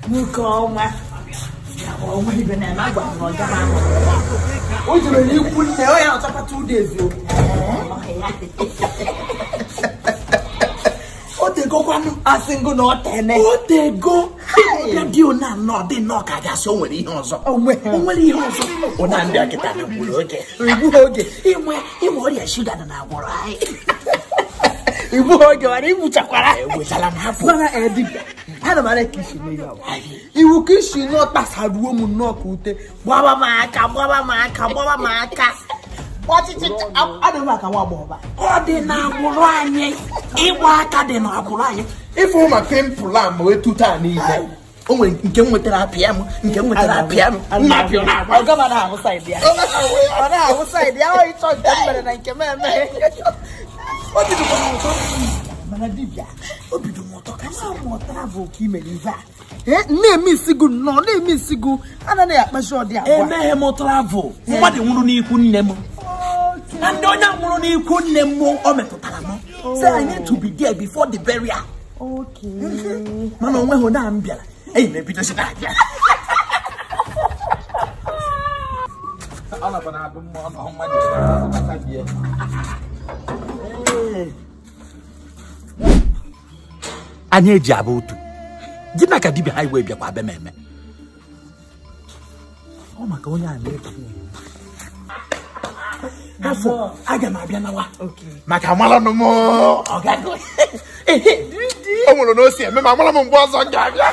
nwoke ọma ọnwa ibe na na agwa m na ọga m ahụ o jere n'ikwu nne ọ ya ọchapa two days o o tegokwanụ asị ngụ na ọ tene o tego ọbịa dị one anọ dị nnọọ ka gasị o nwere ihe ọzọ o nwere ihe ọzọ ọ na-abịa kịta na gburu oge igbu oge inwe inwe ọrịa shuga dị na-agwọrọ anyị igbu oge mana igbuchakwara ewetala m hapụ mana edibịa ana m ara ka isi mee ya iwu ka isi nọ kpasaruo m nnọọ ka ute gbaba m aka gbaba m aka gbaba m aka ọchịchị adịghị m aka nwa agbọghọba ọ dị n'agbụrụ anyị ịgba aka dị n'agbụrụ anyị ife ụma pimpụl a ma etu taa niile o nwere nke m nwetara apịa m nke m nwetara apịa m nna apịa na agba ọga m anaghị ahụ saịdị ya ọ naghị ahụ saịdị ya ọ ịchọ nke m mere na nke m emeghị o bidokwa m ụtọ mana dibịa o bido m ụtọ ka ma mụtara bụ ka imere ive a ee na-eme isigu nnọọ na-eme isigu anaghị akpachi ọdị agwa emeghe m travel mmadụ nwụrụ n'ikwu nne m na ndị onye nwụrụ n'ikwu nne m o metụtara m say I need to be there before the burial Okay. mana onweghị onye a m bịara enyi m ebidozi na-abịa anyị eji abụ otu gị na ka dibịa ha iwe bịakwa abịa m eme ọ maka onye a na-efu afọ aga m abịa nawa maka amalanụ m ọgago o nwere na o si eme ma amara m mgbe ọzọ m ga-abịa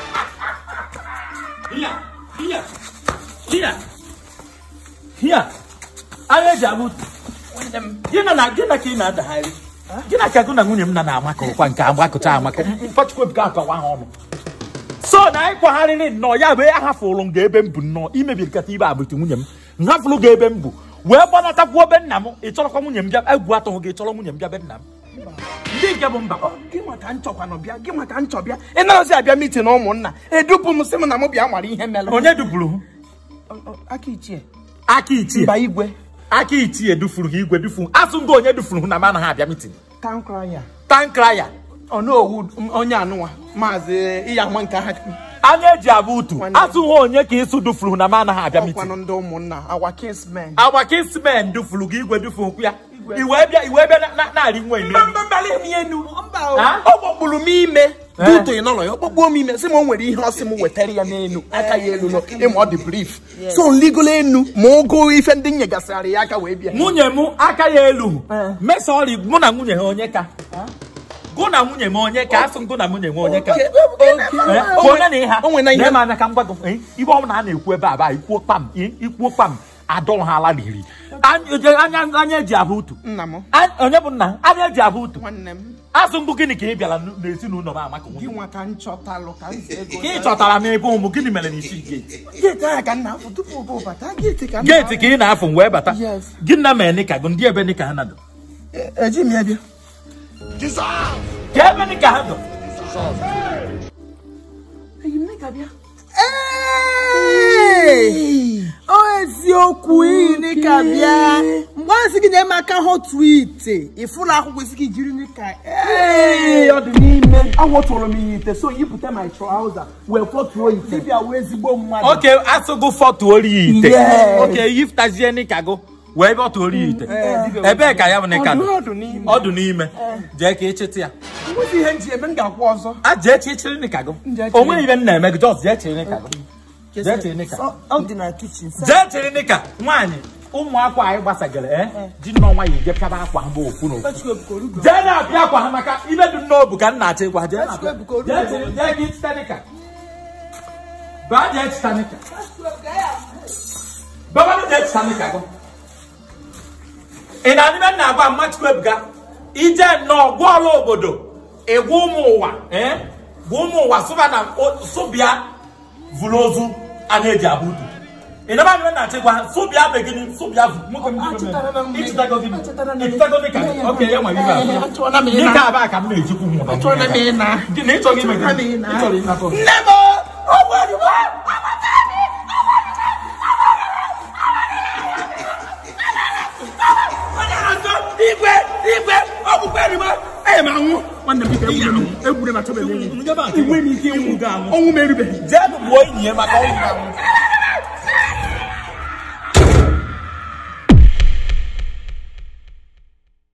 Here, here, here, here. Anyị eji abụ gị na na gị na ka ị na-adagharị gị na ka gụ na nwunye m na na-amaka ụkwa nke agbakọta amaka mkpọchukwu akọwa ha ọnụ so na anyị kwagharịrị nnọọ ya bụ ahafụrụ m ga ebe m bụ nnọọ imebi nkata ibe agbụtụ nwunye m m hafụrụ ga ebe m bụ wee gbanatakwu ebe nna m ị chọrọkwa nwunye m bịa egwu atụghị gị chọrọ nwunye m bịa be nna m ndị nke bụ mba gị maka nchọkwanụ bịa gị maka nchọ bịa ị narazi abịa mitin na ụmụnna edupu m sị m na m bịa mara ihe mere onye dupụrụ m aka ichie aka ichie mba igwe aka ichie dufuru ha igwe dufuru asụ ndị onye dufuru hụ na m anaghị abịa mitin tankraya tankraya ọnowu onye anụnwa maazị ịya nwa nke ha anya eji abụ utu Nwanne. asụ ha onye ka ịsụ dufuru hụ na m anaghị abịa mitin ọkwanụ ndị ụmụnna awa kinsmen agba kismen dufuru gị igwe dufuru kwụ ya iwe bịa iwe bịa na- na- na-arị nwa enu enu. Ha? ọ kpọkpuru m ime duto ị nọrọ ya ọ kpọkpuo m ime sị m o nwere ihe ọ sị m wetara ya n'elu aka ya elu nọ ịma ọ dị brif so nligolo enu ma ogo ife ndị nyegasịrị ya aka wee bịa nwunye m aka ya elu mesa ọrị mụ na nwunye ha onye ka gụ na nwunye m onye ka asụ gụ na nwunye m onye ka Oke, Eh, o bụ nwere- onye na ịha o nwere na ihe Lee m anya ka m gwa gị eh, ibe ọ bụla a na-ekwu ebe a ba ikwuo kpam eh, ikwuo kpam adọ ha ala riri anya anya- anya eji abụ utu nna m A- onye bụ nna anya eji abụ utu nwanne m asụ mbụ gịnị ka ị bịara n- n'ezinụlọ m amaka gị nwa ka m chọtalụ ka m si ego ka ị chọtara m ebe ụmụ gịnị mere na isi geeti geeti ahụ ka nna afọ tupu bụ bata geeti ka nna geeti ka ị na-afụ m wee bata Yes. gị nna mee nika gụ ndị ebe nika ha nado eji m ya bịa ka ebe nika ha dọ eji m ka bịa Ee! ọ eziokwu iyi nika bịa mgbe a sị gị na eme aka hụ twiti ịfụla akwụkwọ isi gị jiri nika ee ọ dị n'ime ahụtụrụ m ya ite so yipụta my trouser wee fọtuo ite dibịa wee ezigbo mmadụ oke asụgụ fọtụ ori ya ite Yes. oke yiftazie nika gụ wee bọtụ ori ya ite ebee ka ya bụ nika Ọdụ dọ ọdụ n'ime ọdụ n'ime jee ka ịchịtị ya nwezi ihe nji eme m ga-akwụ ọzọ a jee chịchịrị nika gụ Jee chịrị. o nweghị ibe m na-eme gị jọs jee chịrị nika gụ jee chịrị nika Ọ- ọ dị na kichin jee chịrị nika nwaanyị ụmụ akwa anyị gbasagara e ji nnọọ nwaanyị je pịaba akwa ha bụ ofu na ofu jee na-apịa akwa ha maka ibe dị n'obu ka m na-achọ ịgwa ha. jee na-apịa jee chịrị jee gị chịta nika baa jee chịta nika babanụ jee chịta nika gụ ị na-adị be nna agwa mmachukwu ebuga ije nnọọ gwa ọrụ obodo ịgwa ụmụ ụwa ee gwa ụmụ ụwa sụba na o- sụbịa vụrụ ozu a na-eji abụ udu ị naba adịbe na achịkwa sụbịa be gịnị sụbịa vụ nwoke m jiri Achetara na m ome gị. ịchịtago gịnị Achetara na m gị. ịchịtago dịka oke ya nwere ibe Ee, achọọla m abụọ ịna. dịka abaa ka m na-ejikwu hụ na Achọọla m ịna. gịnị ịchọrọ ime Achọọla m gịnị ịna. ịchọrọ ịnapụ nne m ọ gwara m onye na-azọ igwe igwe ọ bụkwa erigbo enyi m anwụ nwanne m biko egwure m egwure m achọbeghị m ịnwụ Njebe a enweghị m ike ịnwụ ga anwụ. ọnwụ m erubeghị Jee gbuo enyi ya maka ọnwụ ga anwụ.